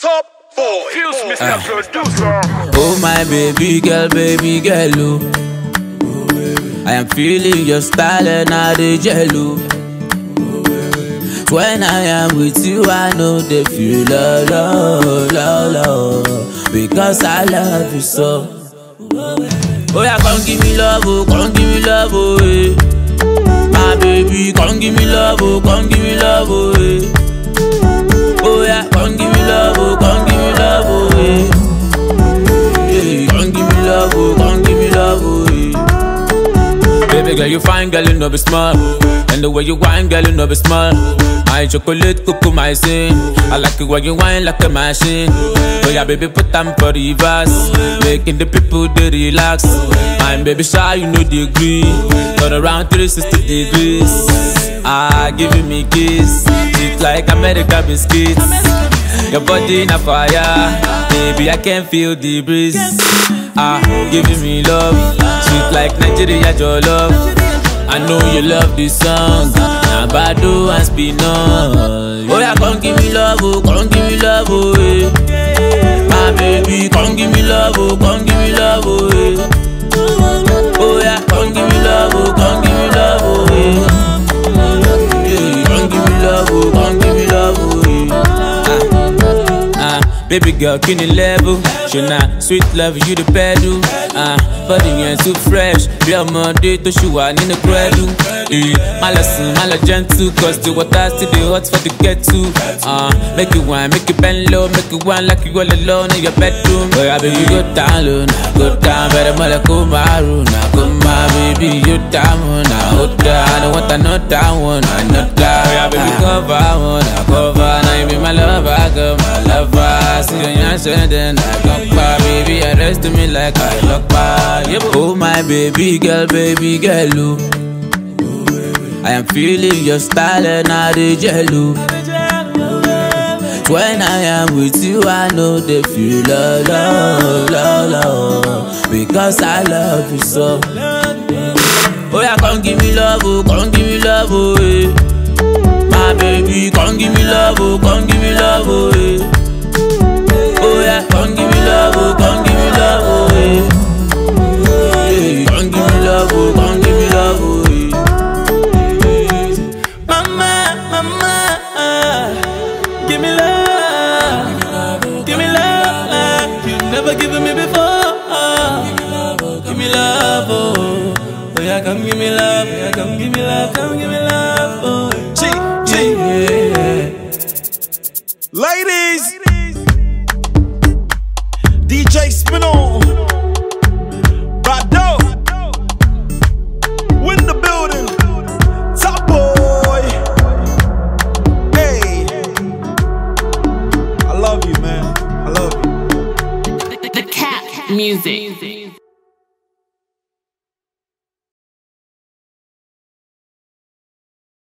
Top boy. Fuse Mr. Producer. Oh my baby girl, baby girl, oh. I am feeling your style and I dey jello. When I am with you, I know they feel love, love, love, love, because I love you so. Oh yeah, come give me love, oh, come give me love, oh, eh. My baby, come give me love, oh, come give me love, oh, eh. Oh yeah, come give me love, oh, come give me love, oh, eh. Yeah, come give me love, oh, come give me love, oh, yeah. Baby girl, you fine, girl, you know be smart. And the way you whine, girl, you know be smart. My chocolate, cuckoo, my sin. I like it when you whine like a machine. Oh yeah, baby, put them for the reverse. Making the people they relax. My baby shy, you know the degree. Turn around 360 degrees. Ah, giving me kiss. It's like America biscuits. Your body in a fire, baby. I can feel the breeze. Ah, giving me love, sweet like Nigeria, your love. I know you love this song. Now Bado and Spinach. Oh yeah, come give me love, oh, come give me love, oh, eh. My baby, come give me love, oh, come give me love, oh, eh. Oh yeah, come give me love, oh, come give me love, oh, eh. Yeah, come give me love, oh, come give me love, oh, eh. Ah, ah, baby girl, can you level? Shona, sweet love, you the pedal. Ah, body yẹn too fresh. Bí ọmọdé tó ṣì wà nínú pẹ́ẹ́lú. Eh, má lọ sùn, má lọ gentle, cause the water still dey hot for the kettle. Ah, make it wine, make it bend low, make it wine like you all alone in your bedroom. Oya baby, go down low, na go down, bẹ̀rẹ̀ mọ́lẹ̀ kó máa rò, na kó máa baby, you down, na ó dá. I don't want another one, another. Oya baby, cover one, na cover, na you be my lover, girl, my lover. See you yan sẹ́ndẹ̀, na gbọ́pá, baby, arrest me like I lọ́pàá. Yeah, oh my baby girl, baby girl, oh. I am feeling your style and I dey jello. When I am with you, I know they feel love, love, love, love, because I love you so. Oh yeah, come give me love, oh, come give me love, oh, eh. My baby, come give me love, oh, come give me love, oh, eh. Oh yeah, come give me love, oh, come give me love, oh, eh. Yeah, come give me love, oh, come give me love, oh, eh. Mama, mama, give me love, give me love like you never given me before. Give me love, oh, oh yeah, come give me love, yeah, come give me love, come give me love, oh. G, G, yeah. Ladies. DJ Spinall. Bado. Win the building. Top boy. Hey. I love you, man. I love you. The, the cat music.